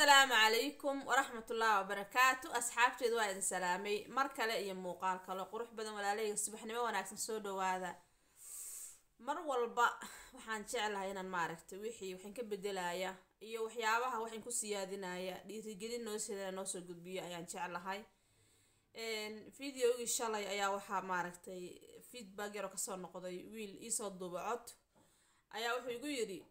asalaamu calaykum waraxmatullaahi wabarakaatu asxaabteedu waa idin salaamay mar kale iyo muuqaal kale qurux badan walaaleyga subaxnimo wanaagsan soo dhawaada mar walba waxaan jeclahay inaan maaragtay wixii waxaan ka bedelaya iyo waxyaabaha waxaan ku siyaadinaya dhiirigelin noo sida noo soo gudbiyo ayaan jeclahay videogii shalay ayaa waxaa maaragtay feedback yaroo kasoo noqday wiil iisoo duuba cod ayaa wuxuu igu yidhi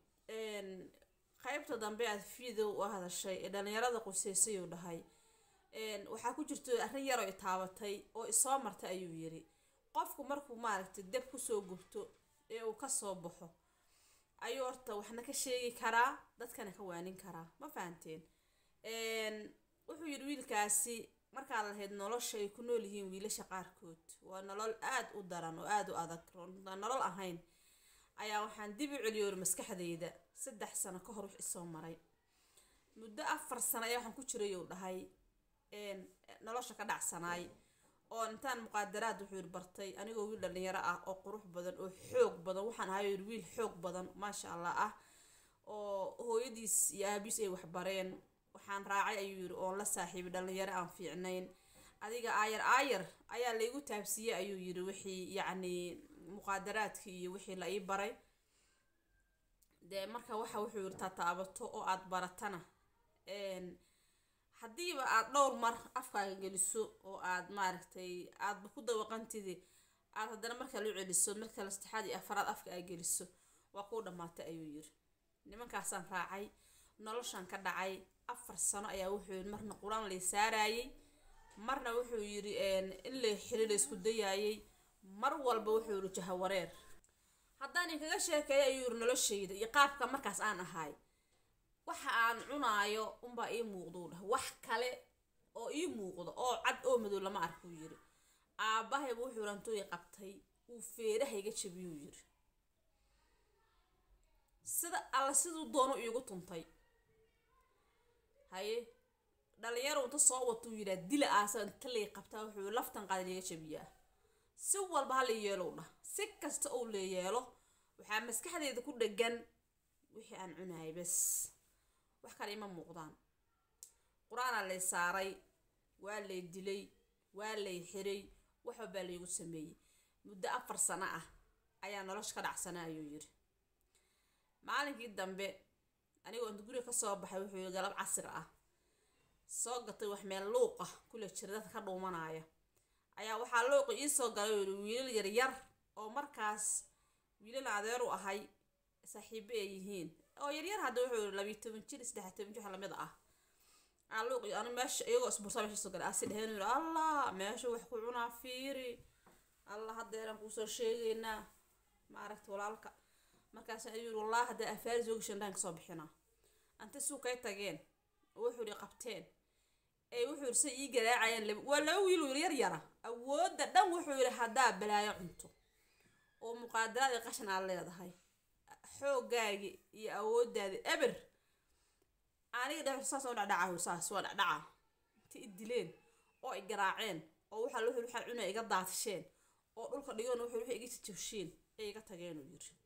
qaybta dambe aad video u hadashay ee dhalinyarada quseysayuu dhahay waxaa ku jirto arrin yaroo i taabatay oo isoo martay ayuu yiri qofku markuu maaragtay deb kusoo gubto ee uu kasoo baxo ayuu horta waxna ka sheegi karaa dadkana ka waanin karaa ma fahanteen wuxuu yidhi wiilkaasi markaad lahayd nolosha ay ku nool yihiin wiilasha qaarkood waa nolol aada u daran oo aada u adag nolol ahayn ayaa waxaan dib u celiyoori maskaxdayda saddex sano ka hor wix isoo maray muddo afar sano ayaa waxaan ku jiray uu dhahay nolosha ka dhacsanaay oo intaan muqaadaraad wuxuu yiri bartay anigoo wiil dhalinyaro ah oo qurux badan oo xoog badan waxaan ahay yiri wiil xoog badan maasha allah ah oo hooyadiis iyo aabiis ay waxbareen waxaan raacay ayuu yiri oon la saaxiibay dhalinyaro aan fiicnayn adiga aayar aayar ayaa laygu taabsiiyey ayuu yiri wixii yacni muqaadaraadkii iyo wixii la ii baray dee marka waxa wuxuu yiri tataabato oo aada baratana haddiiba aada dhowr mar afkaaga geliso oo aada maaragtay aadaba ku dawaqantidi aada haddana marka lu celiso markale saddexaad iyo afaraad afka aa geliso waa kuu dhammaatay ayuu yiri nimankaasaan raacay noloshan ka dhacay afar sano ayaa wuxuu yiri marna qur-aan lay saarayay marna wuxuu yiri in la xili la isku dayaayay mar walba wuxuu yiri jahawareer haddaan inkaga sheekeeyo ayuu yiri noloshayda iyo qaabka markaas aan ahay waxa aan cunaayo unbaa ii muuqdou dhah wax kale oo ii muuqdo oo cad oo madow lama arkuu yiri aabahayba wuxuu rantooyi qabtay uu feerahayga jabiyuu yiri sida alla siduu doono iigu tuntay haye dhalinyaro inta soo watuu yidhaa dila aasa inta lay qabtaa wuxuu laftan qaada liiga jabiyaa si walba ha la yeelow dhah si kasta ou la yeelo waxaa maskaxdeeda ku dhegan wixii aan cunaayay bes wax kale ima muuqdaan qur-aanaa lay saaray waa lay dilay waa lay xiray wax walbaa laygu sameeyey muddo afar sano ah ayaa nolosha ka dhacsana ayuu yiri maalinkii dambe anigoo inta guriga kasoo baxay wuxuu yiri galab casir ah soo gatay wax meel luuq ah kule jira dadka ka dhuumanaya ayaa waxaa luuqa iisoo galay yiri wiilal yaryar oo markaas wiilal adeer u ahay saaxiibo ay yihiin oo yaryar hadda wuxuu yiri labiyi toban jir saddex toban jir wax lamid ah aa luuq anu meesha iyagoo isbursa meesha soo galay asi dheheen yiri allah meesha wax ku cunaa fiiri allah haddeeraan kuusoo sheegaynaa maaragta walaalka markaas ayuu yiri wallahi haddaa afaari soo gashan dhaan kasoo bixinaa anta suu kay tageen oo wuxuu yiri qabteen ee wuxuu yiri say ii garaacayaan waa laba wiil yiri yar yara awoodda dhan wuxuu yiri haddaa balaayo cunto oo muqaadaraad iyo qashan aad leedahay xoogaagi iyo awoodaadi eber aniga dhex saas oo dhacdhaca saas waa dhacdhaca inta i dileen oo i garaaceen oo waxaa wuxuu waxaa cunay iga daatisheen oo dhulka dhigoon wuxuu wixii iga jabsheen ee iga tageen uu yiri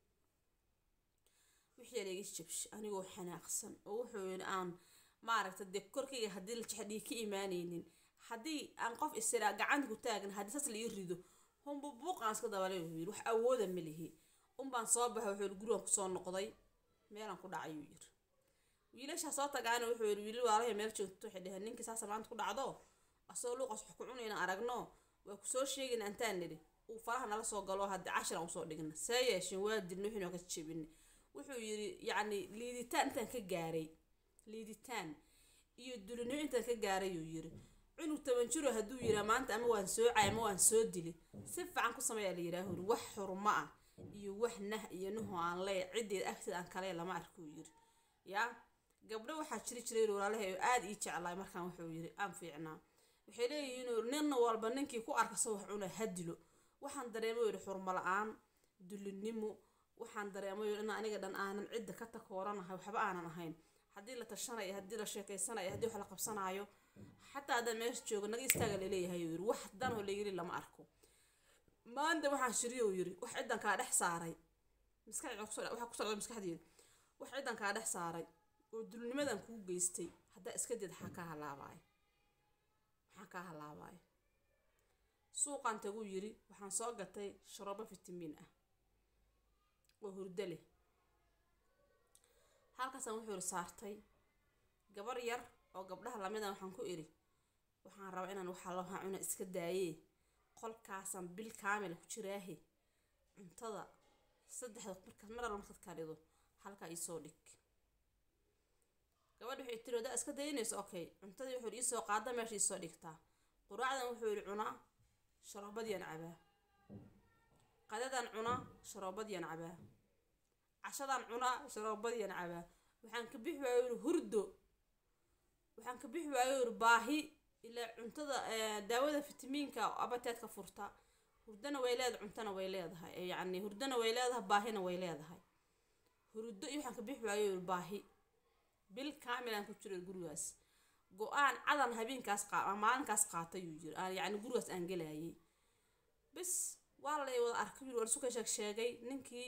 wixii yar iga jabshay anigoo xanaaqsan oo wuxuu yiri aan maaragta dee korkayga haddii la jexdhii ka imaanaynin haddii aan qof isiraa gacanta ku taagna haddii saas la ii rido hunba buuqaan iska dabalay wuxuu yiri wax awooda ma lihi unbaan soo baxay wuxuu yiri gurigan kusoo noqday meelaan ku dhacay uu yiri wiilashaa soo tagaana wuxuu yiri wiilal waalahay meel joogto waxay dheheen ninkii saasa maanta ku dhacdo asagoo luuqas wax ku cunayna aragno waa kusoo sheegayna antaan nidhi uu faraha nala soo galo haddii cashir aan usoo dhigna see yeesheen waa dilna wixii noo ka jebina wuxuu yiri yacni liiditaan intaan ka gaaray liiditaan iyo dulinimo intaan ka gaaray uu yiri cunug toban jiro hadduu yiraa maanta ama waan soocay ama waan soo dili si fiican ku sameeyaa la yidhaahu yiri wax xurmo ah iyo wax nah iyo nuhu aan leey ciddeeda agteeda aan kale lama arkuu yiri yaa gabdho waxaa jiri jiray walaalahay oo aada ii jeclaay markaan wuxuu yiri aan fiicnaa waxay leeyihiin nin walba ninkii ku arka soo wax cuna ha dilo waxaan dareemay yiri xurmo la-aan dulinimo waxaan dareemay in aniga dhan aanan cidda ka takooranahay waxba aanan ahayn haddii la tashanayo haddii la sheekeysanayo haddii wax la qabsanaayo xataa haddaan meesha joogo naga istaaga laleeyahay yiri wax dan oo layiri lama arko maanta waxaan shiriyo yiri wax ciddan kaa dhex saaray maskaxda waxaa kusoo dhacday maskaxdeeda wax ciddan kaa dhex saaray oo dulnimadan kuu geystay haddaa iska did maxaa kaa halaabaayo maxaa kaa halaabaayo suuqaan taguu yidhi waxaan soo gatay sharoobo fitamiin ah oo hurdo leh halkaasaan wuxuu iri saartay gabar yar oo gabdhaha lamida waxaan ku idhi waxaan rabaa inaan waxaa loo cuna iska daayee qolkaasaan bil kaamil ku jiraahe cuntada saddexda markaas mar alla markaad karido halkaa iisoo dhig gabadha waxay tiri haddaa iska daynayso okay cuntadii wuxuu iisoo qaada meesha iisoo dhigtaa quraacdan wuxuu yidhi cunaa sharoobadiyaan cabaa qadadan cunaa sharoobadiyaan cabaa cashadan cunaa sharoobadiyaan cabaa waxaan ka bixi waayo yidhi hurdo waxaan ka bixi waayo yidhi baahi ilaa cuntada daawada fitamiinka abateedka furta hurdana way leedahay cuntana way leedahay yacni hurdana way leedahay baahina way leedahay hurdo iyo waxaan ka bixi waayo yidhi baahi bil kaamilaan ku jiro gurigaas go-aan cadan habeenkaas qaa maalinkaas qaatay yuu yiri aan yacni gurigaas aan gelayay bis waa lay wada arkay yiri warsuka sheeg sheegay ninkii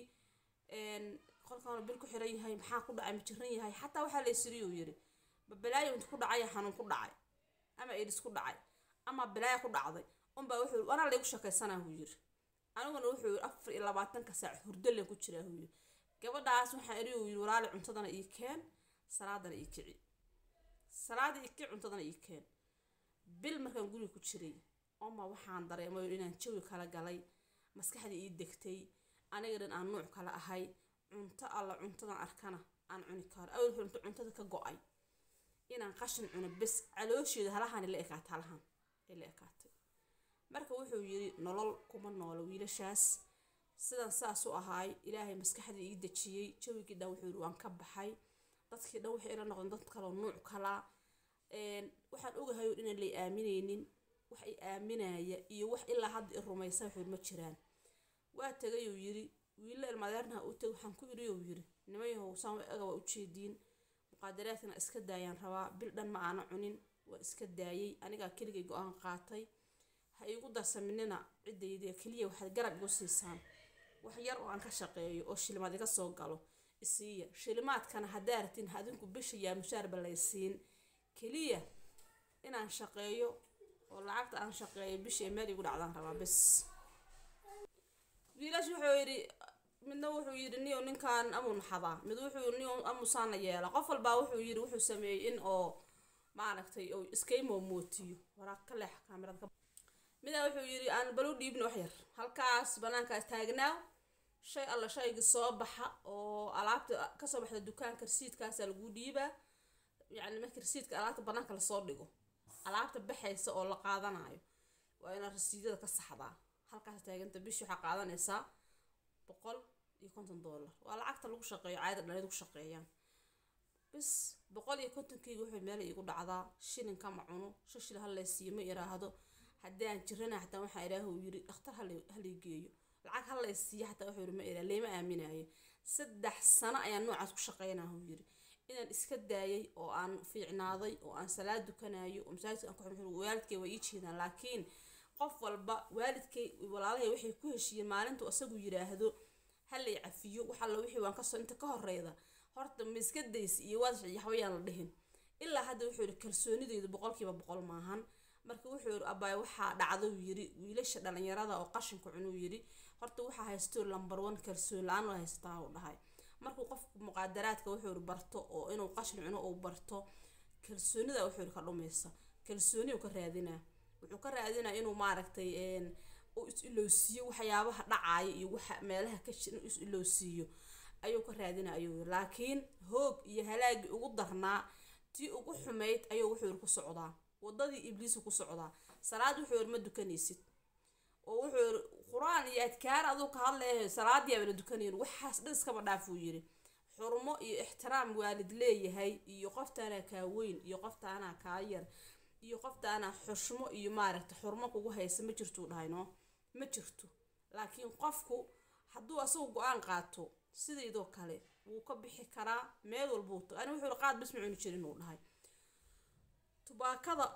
qolkan bil ku xiran yahay maxaa ku dhacay ma jiran yahay xataa waxaa la isiriyuu yiri babalaayo inta ku dhacay xanuun ku dhacay ama idis ku dhacay ama balaayo ku dhacday unbaa wuxuu anaa laygu sheekaysanaa huu yiri aniguna wuxuu yiri afar iyo labaatanka saac hurdo leen ku jiraa huu yiri gabadhaas waxaa iri uu yiri walaali cuntadana ii keen salaadana ii kici salaada ii kici cuntadana ii keen bil markaan guriga ku jiray oma waxaan dareemay inaan jawi kala galay maskaxdii ii degtay aniga dhan aan nuuc kala ahay cunto alla cuntadan arkana aan cuni karo awel cunto cuntada ka go-ay inaan qashin cuno bes caloosheeda halahan la ekaata halahan ay la ekaatay marka wuxuu yiri nolol kuma noolo wiilashaas sidan saas u ahaay ilaahay maskaxdii ii dejiyey jawigii dhan wuxuu yiri waan ka baxay dadkii dhan waxay ila noqdeen dad kaloo nuuc kalaa waxaan ogahay inaan lay aaminaynin wax i aaminaya iyo wax ilaa hadda i rumaysa wuxuu ma jiraan waa tegayuu yiri wiilla ilmadeernaha u teg waxaan ku iri uu yiri nimayahow saan aga waa ujeediin muqaadaraadkana iska daayaan rabaa bil dhan ma aana cunin waa iska daayay anigaa keligay go-aan qaatay ha iigu darsaminina ciddayda keliya waxaad garab igu siisaan wax yar oo aan ka shaqeeyo oo shilimaad iga soo galo isiiya shilimaadkana haddaa ratin adinku bisha yaa mushaarba laysiin keliya inaan shaqeeyo oo lacagta aan shaqeeyo bishii meel igu dhacdaan rabaa bes wiilaash wuxuu yidhi midna wuxuu yidhi niyo ninkan amuu naxadaa mid wuxuu niyo amuusaana yeela qof walbaa wuxuu yidhi wuxuu sameeyey in oo maaragtay oo iskaymoo mootiyo waraaq ka leex kaamirada ka midaa wuxuu yidhi aan balu dhiibna wax yar halkaas banaankaas taagnaaw shay alla shaygii soo baxa oo alaabta kasoo baxda dukaanka rasiidkaasaa laguu dhiibaa yacni markii rasiidka alaabta banaanka lasoo dhigo alaabta baxaysa oo la qaadanayo waa inaad rasiidyada ka saxdaa halkaas taaganta bishii waxaa qaadanaysaa boqol iyo konton dollar waa lacagta lagu shaqeeyo caada dhalidu ku shaqeeyaan bis boqol iyo kontonkeyga wuxuu meel iigu dhacdaa shilinka ma cuno shashil hallaysiiyo ma iraahdo haddii aan jirana xataa waxaa ilaahu yiri dhakhtar halay geeyo lacag hallaysiiyo xataa wuxuu yiri ma iraa leema aaminaayo saddex sano ayaan noocaas ku shaqeynahu yiri inaan iska daayay oo aan fiicnaaday oo aan salaad dukanayo oo masaajidka aan ku xirxiro waalidkay waa ii jeedaan laakiin qof walba waalidkay walaalahay waxay ku heshiiyeen maalintu isagu yiraahdo halay cafiyo wax alla wixii waan kasoo inta ka horeyda horta ma iska daysa iyo waad yaxbayaan la dhihin ilaa hadda wuxuu yidhi kalsoonideydu boqolkiiba boqol maahan marka wuxuu yidhi abaay waxaa dhacda uu yidhi wiilasha dhalinyarada oo qashinka cunuu yidhi horta waxaa haysto lambar one kalsoon la-aan waa haysataa uu dhahay markuu qofku muqaadaraadka wuxuu yidhi barto oo inuu qashin cuno uu barto kalsoonida wuxuu yidhi ka dhumaysa kalsooni uu ka raadinaa wuxuu ka raadinaa inuu maaragtay uu is-ilowsiiyo waxyaabaha dhacaaya iyo waxa meelaha ka jira inuu is-ilowsiiyo ayuu ka raadinaa ayuu yidhi laakiin hoog iyo halaagii ugu darnaa tii ugu xumayd ayuu wuxuu yidhi ku socdaa wadadii ibliisu ku socdaa salaad wuxuu yidhi ma dukanaysid oo wuxuu yidhi qur-aan iyo adkaar aduu ka hadlayahay salaadii abana dukanayn waxaas dhan iskaba dhaafuu yidhi xurmo iyo ixtiraam waalid leeyahay iyo qoftaanaa kaa weyn iyo qoftaanaa kaa yar iyo qoftaanaa xushmo iyo maaragta xurmo kugu haysa ma jirtuu dhahay no ma jirto laakiin qofku hadduu asagu go-aan qaato sidaydoo kale wuu ka bixi karaa meel walbuu tago ani wuxuu qaad bis ma cuni jirin uu dhahay tubaakada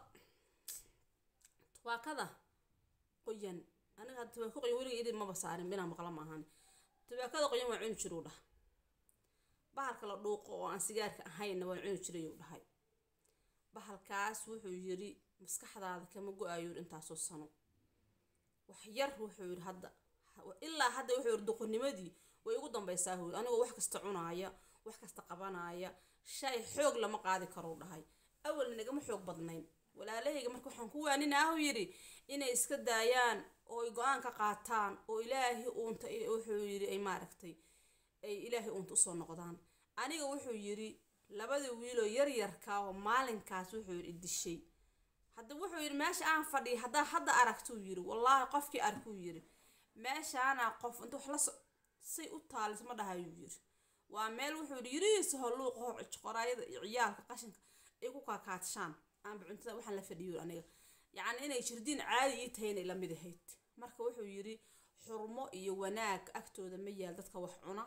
tubaakada qoyan aniga hadda tubaako qoyan weliga idin maba saarin inaan maqla maahan tubaakada qoyan waa cuni jiruu dhah bahalka la dhuuqo oo aan sigaarka ahaynna waan cuni jiray uu dhahay bahalkaas wuxuu yiri maskaxdaada kama go-ayo intaasoo sano wax yar wuxuu yiri hadda ilaa hadda wuxuu yiri duqonimadii way ugu dambaysaa hooy anigoo wax kasta cunaaya wax kasta qabanaya shay xoog lama qaadi karo dhahay awalna nagama xoog badnayn walaalahayga marka waxaan ku waaninaahu yidhi inay iska daayaan oo ay go-aan ka qaataan oo ilaahay uunta wuxuu yidhi ay maaragtay ay ilaahay uunta usoo noqdaan aniga wuxuu yidhi labadii wiiloo yaryarka oo maalinkaas wuxuu yidhi idishay hadda wuxuu yidhi meesha aan fadhiya haddaa hadda aragtuu yidhi wallaahi qofkii arkuu yidhi meeshaana qof inta wax la so say u taalis ma dhahayuu yidhi waa meel wuxuu yidhi yirihiisa holluuqa hor qoraayada iyo ciyaalka qashinka ay ku kaakaadshaan aanba cuntada waxaan la fadhiyo aniga yacni inay jirdiin caadi ii tahay inay lamid ahayd marka wuxuu yidhi xurmo iyo wanaag agtooda ma yaal dadka wax cuna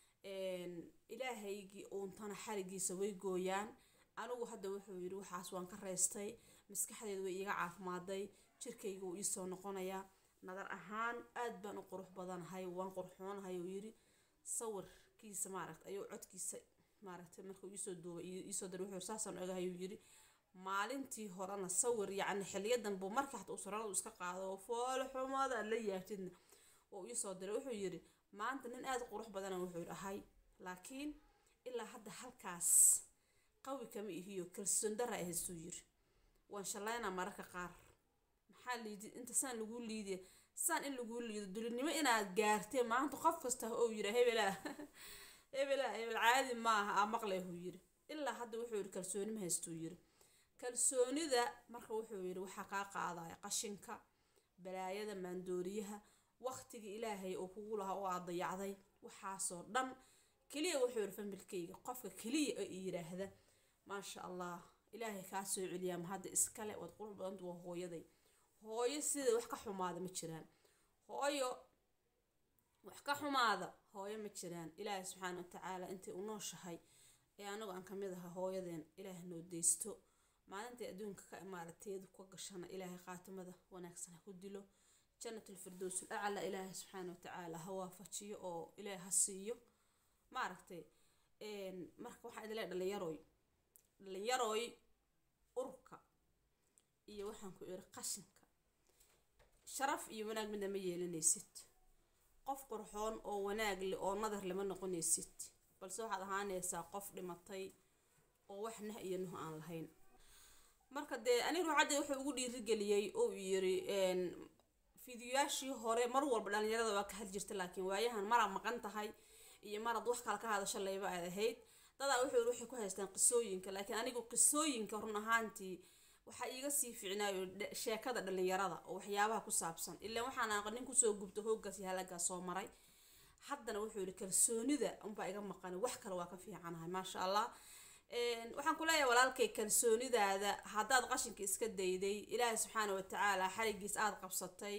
ilaahaygii uuntana xarigiisa way gooyaan anigu hadda wuxuu yidhi waxaas waan ka reystay maskaxdeedu way iiga caafimaaday jirkayga wuu iisoo noqonayaa nadar ahaan aad baan u qurux badanahay waan qurxoonahay uu yidhi sawirkiisa maaragta ayuu codkiisa maaragtay markuu iisoo duubay iisoo daray wuxuu saasaan ogahay uu yidhi maalintii horena sawir yacni xiliyadan buu markii xataa uu sararadu iska qaado oo foolo xumada la yaabtidna oo iisoo diray wuxuu yidhi maanta nin aada qurux badana wuxuu ahay laakiin ilaa hadda halkaas qawi kama ihiyo kalsoon dara ahaysuu yiri waan shallaynaa mararka qaar maxaa liidi inta saan laguu liidiya saan in laguu liido dulinimo inaad gaartee maanta qof kasta oo yira hebelaa hebelaa hebel caadi maaha aa maqlay huu yiri ilaa hadda wuxuu yiri kalsooni ma haystuu yiri kalsoonida marka wuxuu yiri waxaa kaa qaadaya qashinka balaayada maandooriyaha waqtigii ilaahay oo kugu lahaa oo aad dayacday waxaasoo dhan keliya wuxuu yiri familkayga qofka keliya oo yiraahda maasha allah ilaahay kaa soo celiyaa ma hadda iskale waad qurux badanta waa hooyaday hooyo sida wax ka xumaada ma jiraan hooyo wax ka xumaada hooyo ma jiraan ilaahay subxaana watacaala intay u nooshahay ee anigu aan kamid aha hooyadeen ilaahay noo deysto maalintai adduunka ka imaarateedu ka gashana ilaahay khaatimada wanaagsan ha ku dilo jannatul firdowsul acla ilaahay subxaana watacaala ha waafajiyo oo ilaahay ha siiyo maaragtay marka waxaa idin leeyahay dhalinyaroy dhalinyaroy urka iyo waxaan ku iri qashinka sharaf iyo wanaag midna ma yeelanaysid qof qurxoon oo wanaag leh oo nadar lama noqonaysid balse waxaad ahaanaysaa qof dhimatay oo wax nah iyo nuh aan lahayn marka dee aniga ruuxadda wuxuu ugu dhiirigeliyey oo yiri fiidiyoyaashii hore mar walba dhalinyarada waa ka had jirta laakiin waayahan maraad maqan tahay iyo maraad wax kale ka hadasho layba aad ahayd dadaa wuxuu waxay ku haystaan qisooyinka laakiin anigu qisooyinka run ahaantii waxaa iiga sii ficnaayo sheekada dhalinyarada oo waxyaabaha ku saabsan ilaa waxaan aqo nin kusoo gubta hooggaas iyo halagaas soo maray haddana wuxuu yihi kalsoonida unbaa iga maqan wax kale waa ka fiicanahay maasha allah waxaan ku leeyahay walaalkay kalsoonidaada haddaad qashinka iska dayday ilaahay subxaana watacaala xarigiis aada qabsatay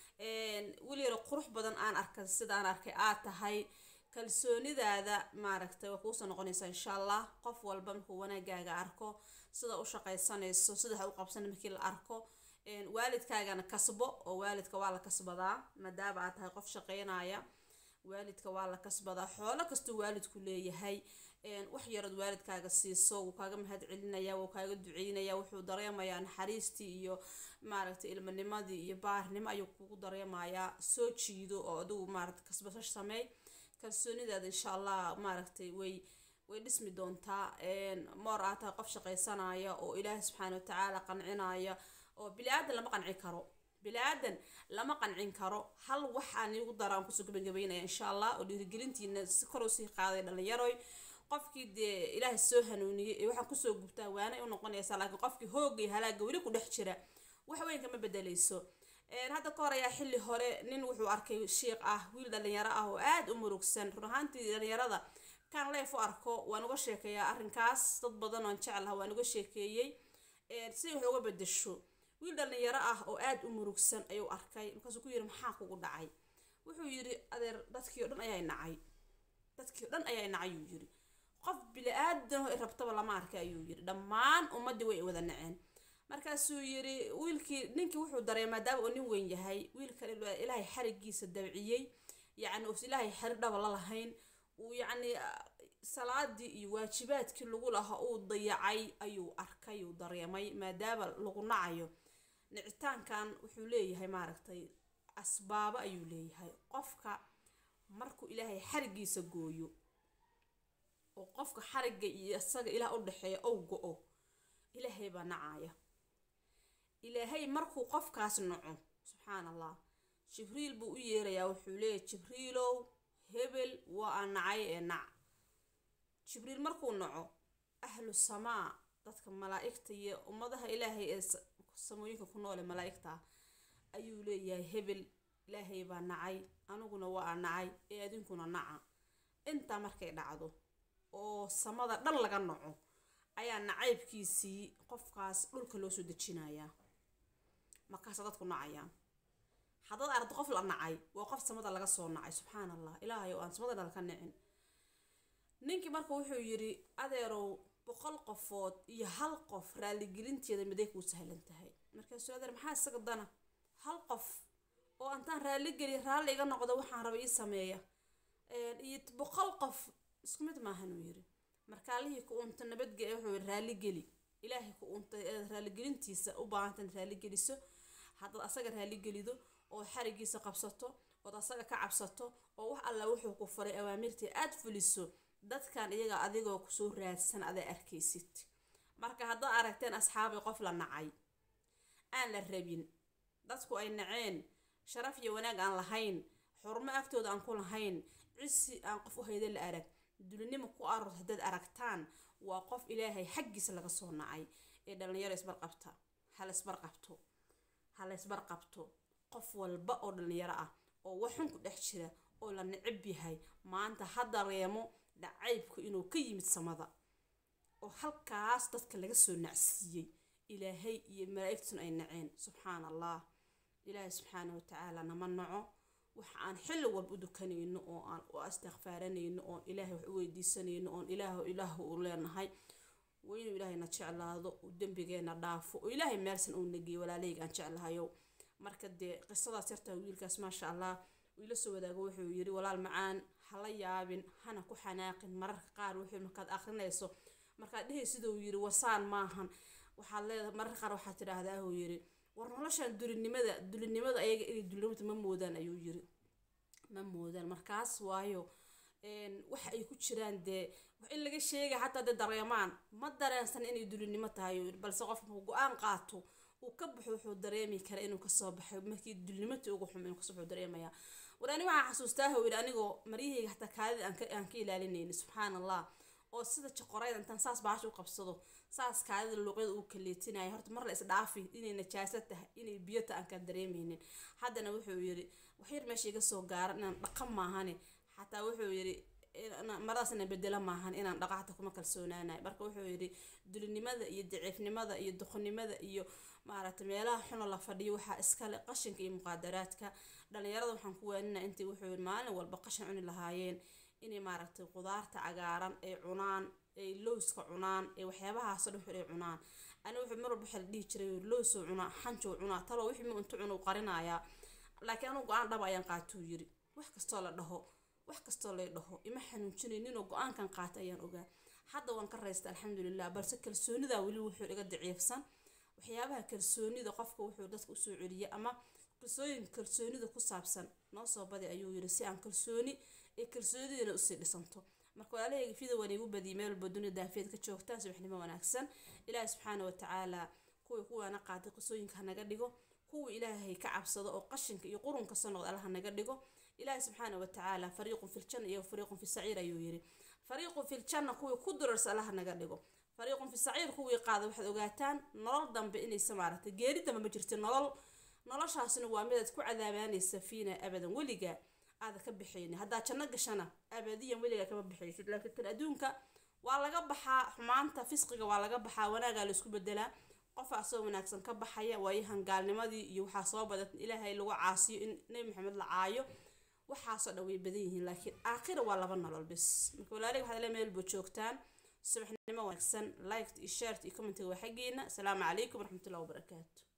weli yaro qurux badan aan arkay sidaan arkay aad tahay kalsoonidaada maaragtay waa kuusoo noqonaysaa insha allah qof walba markuu wanaagaaga arko sida u shaqaysanayso sida ha u qabsan markii la arko waalidkaagana kasbo oo waalidka waa la kasbadaa maadaama aad tahay qof shaqeynaya waalidka waa la kasbadaa xoolo kastuu waalidku leeyahay wax yarood waalidkaaga siiso wuu kaaga mahad celinaya wuu kaaga duceynaya wuxuu dareemayaa naxariistii iyo maaragtay ilmanimadii iyo baarnimo ayuu kugu dareemayaa soo jiido oo adigu maaragtay kasbasho sameey kalsoonidaada insha allah maaragtay way way dhismi doontaa moor aad tahay qof shaqaysanaya oo ilaahay subxaana watacaala qancinaya oo bili-aadan lama qanci karo bili-aadan lama qancin karo hal wax aan igu dara aan kusoo gabagabeynaya insha allah oo dhiirigelintiina si kor usii qaaday dhalinyaroy qofkii dee ilaahay soo hanuuniyey ee waxaan kusoo gubtaa waanay u noqonaysaa laakiin qofkii hoogay halaaga weli ku dhex jira wax weyn kama bedeleyso hadda ka hor ayaa xilli hore nin wuxuu arkay shiiq ah wiil dhalinyaro ah oo aada u murugsan run ahaantii dhalinyarada kan leef u arko waan uga sheekeeyaa arrinkaas dad badan oon jeclaha waan uga sheekeeyey si wax uga bedesho wiil dhalinyaro ah oo aada u murugsan ayuu arkay markaasuu ku yiri maxaa kugu dhacay wuxuu yiri adeer dadkii o dhan ayaa nacay dadkii o dhan ayaa nacay yuu yiri qof bili-aadan oo rabtaba lama arkay ayuu yiri dhammaan ummaddii way wada naceen markaasuu yiri wiilkii ninkii wuxuu dareema maadaama uu nin weyn yahay wiilkan ilaahay xarigiisa dabciyey yacni us ilaahay xari dhaba la lahayn uu yacni salaadii iyo waajibaadkii lagu lahaa uu dayacay ayuu arkay uu dareemay maadaama lagu nacayo nicitaankan wuxuu leeyahay maaragtay asbaabo ayuu leeyahay qofka markuu ilaahay xarigiisa gooyo oo qofka xarigga iyo isaga ilaah u dhexeeya ou go-o ilaahay baa nacaya ilaahay markuu qofkaas naco subxaan allah jibriil buu u yeerayaa wuxuu leeyahy jibriilow hebel waa aan nacay ee nac jibriil markuu naco ahlu samaa dadka malaa'igta iyo ummadaha ilaahay ee samooyinka ku noole malaa'igta ayuu leeyahay hebel ilaahay baa nacay aniguna waa aan nacay ee adinkuna naca intaa markay dhacdo oo samada dhan laga naco ayaa nacaybkiisii qofkaas dhulka loo soo dejinayaa markaasa dadku nacayaan haddaad aragto qof la nacay waa qof samada laga soo nacay subxaan allah ilaahay oo aan samada dhal ka nicin ninkii marka wuxuu yidhi adeerow boqol qofood iyo hal qof raaligelinteeda miday kuu sahlan tahay markaasuu adeer maxaa isaga dana hal qof oo antaan raaligeli raalli iga noqdo waxaan raba ii sameeya iyo boqol qof isku mid maahan uu yidhi markaalihii ku unta nabadge wuxuu yidhi raaligeli ilaahay ku untay eed raaligelintiisa u baahantan raaligeliso haddaad asaga raaligelido oo xarigiisa qabsato ood asaga ka cabsato oo wax alla wuxuu ku faray awaamirtii aad fuliso dadkan iyaga adigoo kusoo raadsan adaa arkaysid marka haddaad aragteen asxaabii qof la nacay aan la rabin dadku ay naceen sharaf iyo wanaag aan lahayn xurmo agtooda aan ku lahayn cisi aan qof u hayda la arag dulinimo ku aroor haddaad aragtaan waa qof ilaahay xaggiisa laga soo nacay ee dhallinyaro isbarqabta hala isbarqabto hala isbarqabto qof walba oo dhallinyaro ah oo waxun ku dhex jira oo la nicib yahay maanta ha dareemo dhacaybku inuu ka yimid samada oo halkaas dadka laga soo nacsiiyey ilaahay iyo malaa'igtuna ay naceen subxaan allah ilaahay subxaana watacaala nama naco waxa aan xilli walba u dukanayno oo aan u astikfaaranayno oon ilaahay wax u weydiisanayno oon ilaah ilaah u leenahay waa inuu ilaahayna jeclaado uu dembigeena dhaafo oo ilaahay meelsan uu nageeyo walaalahayga aan jeclahayo marka dee qisadaas yartaa wiilkaas maasha allah wiila soo wadaago wuxuu yiri walaal macaan hala yaabin hana ku xanaaqin mararka qaar wuxuu markaad akrinayso markaad dhehay siduu yiri wasaan maahan waxaad leedahay mararka qaar waxaad tidhaahdaa uu yiri war noloshan dulinimada dulinimada ayaga inay dulinimada ma moodaan ayuu yiri ma moodaan markaas waayo waxa ay ku jiraan dee wax in laga sheega xataa dee dareemaan ma dareensan inay dulinimo tahay balse qofka markuu go-aan qaato uu ka baxo wuxuu dareemi kara inuu kasoo baxay markii dulinimata ugu xum inuu kasoo wuxuu dareemayaa war ani waxaa xasuustaa huu yidhi anigoo maryahayga xataa kaadida aan ka aan ka ilaalinayni subxaan allah oo sida jaqorayda intaan saas baasha u qabsado saas kaadida luuqyada uu kaleetinaya horta mar la isdhaafi inay najaaso tahay inay biyo tahay aan ka dareemaynin haddana wuxuu yidhi waxyar meesha iga soo gaaran inaan dhaqan maahane xataa wuxuu yidhi maradaasna bedelo maahan inaan dhaqa xataa kuma kalsoonaanayo marka wuxuu yidhi dulinimada iyo daciifnimada iyo duqnimada iyo maaragtay meelaha xuno la fadhiyo waxaa iskale qashinka iyo muqaadaraadka dhalinyarada waxaan ku waaninaa intay wuxuu yidhi maalin walba qashin cuni lahaayeen inay maaragtay qudaarta cagaaran ay cunaan ay lowska cunaan ee waxyaabahaasoo dhan wuxuu ay cunaan ani wuxuu mar walba waxaa la dhihi jiray lowsoo cunaa xanjoo cunaa talo wixii mu intu cunu qarinayaa laakiin anugu go-aan dhaba ayaan qaatuu yiri wax kastoo la dhaho wax kastoo lay dhaho ima xanuujinayninoo go-aankan qaata ayaan ogaa hadda waan ka raysta alxamdulilah balse kalsoonidaa weli wuxuu iga daciifsan waxyaabaha kalsoonida qofka wuxuu dadka usoo celiya ama qisooyin kalsoonida ku saabsan noo soo badi ayuu yiri si aan kalsooni ee kalsoonidina usii dhisanto marka walaalahayga fida waan igu badiyay meel walba dunida daafeed ka joogtaan subaxnimo wanaagsan ilaahi subxaana watacaala kuwii kuwaana qaatay qisooyinka hanaga dhigo kuwii ilaahay ka cabsado oo qashinka iyo qurunka soo noqda allaha naga dhigo ilaahi subxaana watacaala fariiqun fi ljanna iyo fariiqun fi saciir ayuu yiri fariiqun fi ljanna kuwii ku durarsa allaha naga dhigo fariiqun fi saciir kuwii qaada waxaad ogaataan nolol dambe inaysa maaragtay geeri dambe ma jirta nolol noloshaasina waa midaad ku cadaabaanaysa fiina abadan weligaa aada ka bixayni haddaa janno gashana abadiyan weligaa kama bixaysid laakiin tan adduunka waa laga baxaa xumaanta fisqiga waa laga baxaa wanaagaa laisku bedelaa qofa asoo wanaagsan ka baxaya waayahan gaalnimadii iyo waxaa soo badan ilaahay lagu caasiyo in nebi maxamed la caayo waxaasoo dhan way badan yihiin laakiin aakhira waa laba nolol bis marka walaaliga waxaad le meel boo joogtaan subaxnimo wanaagsan liked iyo shared iyo commentiga waa xaggeena asalaamu calaykum waraxmatullahi wabarakaatu